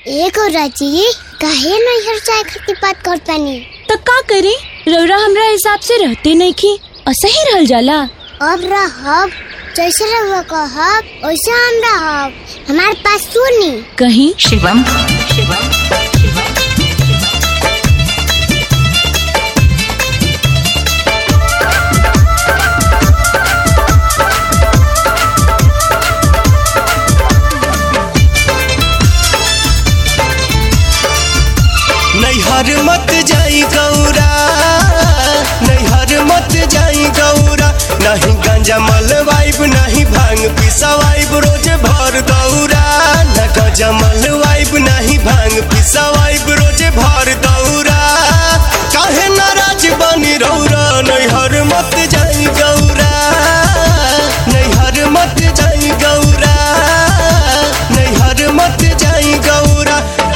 ए गौराजी काहे नैहर जाए खातिर बात करतानी त का करी रौरा हमरा हिसाब से रहते नहीं की असही रहल जाला अब रहब जैसे रहुआ कहब वैसे हम रहब हमारे पास सुनी कहीं शिवम शिवम नैहर मत जाई गौरा नैहर मत जाई गौरा नहीं गांजा मलवाइब नहीं भांग पिसवाइब रोज भर दौरा न गांजा मलवाइब नहीं भांग पिसवाइब रोज भर दौरा काहे नाराज बनी रौरा नैहर मत जाई गौरा नैहर मत जाई गौरा नैहर मत जाई गौरा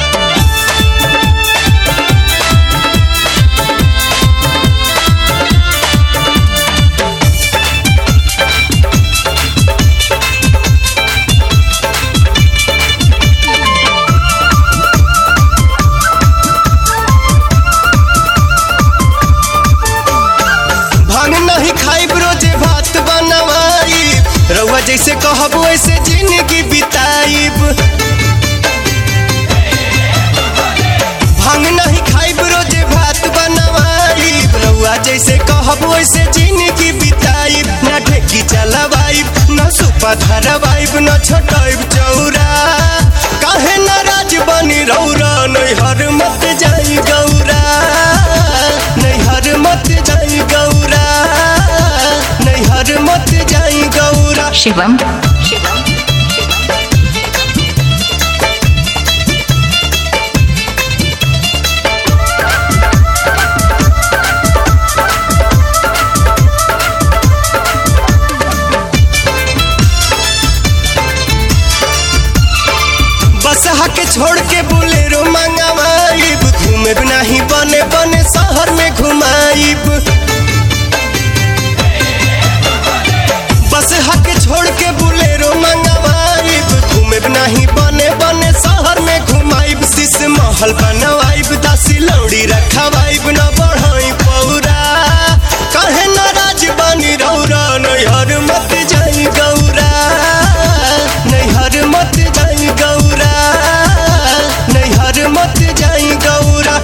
भांग नहीं खाइब रोजे भात बनवाई रउआ जैसे कहब वैसे जिंदगी बिताइब भांग नहीं खाइब रोजे भात बनवाई रउआ जैसे कहब वैसे जिंदगी बिताइब न ढेकी चलवाइब न सुपा धरवाइब न छोटाइब चौरा काहे नाराज बनी रौरा नैहर मत जाई गौरा नैहर मत जाई गौरा नैहर मत जाई गौरा शिवम शिवम बस के छोड़ के बोलेरो मंगवाइब घूमे नहीं बने बने शहर में घुमाइब बस के छोड़ के बोलेरो मंगवाइब घूमे नहीं बने बने शहर में घुमाइब शीश महल बनवाइब दासी लौड़ी रखवाइब न बढ़ाई पौरा कहे नाराज बनी रौरा नैहर मत जाई गौरा नैहर मत जाई गौरा नैहर मत जाई गौरा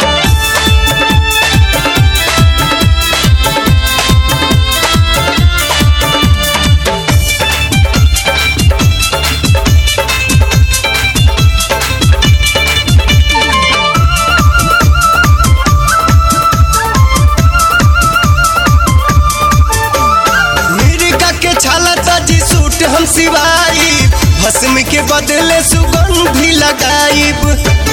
मिर्गा के छाला ताजी सूट हम सिवाई भस्म के बदले सुगंधी लगाइब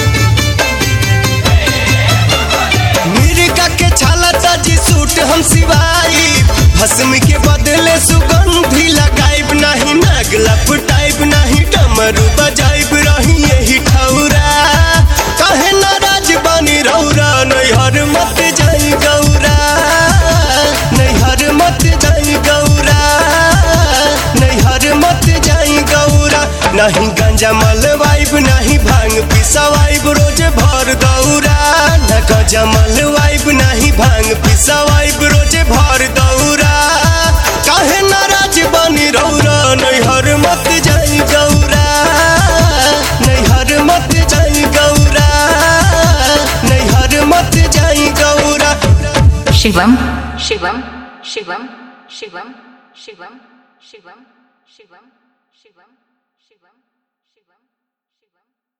मिर्गा के छाला ताजी सूट हम सिवाई भस्म के बदले सुगंधी लगाइब नहीं नाग लपटाइब नहीं डमरू बजाइब रही यही ठौरा कहे नाराज बनी रौरा नैहर मत जाई गौरा नैहर मत जाई गौरा नैहर मत जाई गौरा नहीं गांजा मलवाइब नहीं भांग पिसवाइब रोज भर दौरा न गांजा मलवाइब नहीं भांग पिसवाइब रोज भर दौरा काहे नाराज बनी रौरा नैहर मत जाई गौरा नैहर मत जाई गौरा नैहर मत जाई गौरा शिवम शिवम शिवम शिवम शिवम शिवम शिवम शिवम शिवम शिवम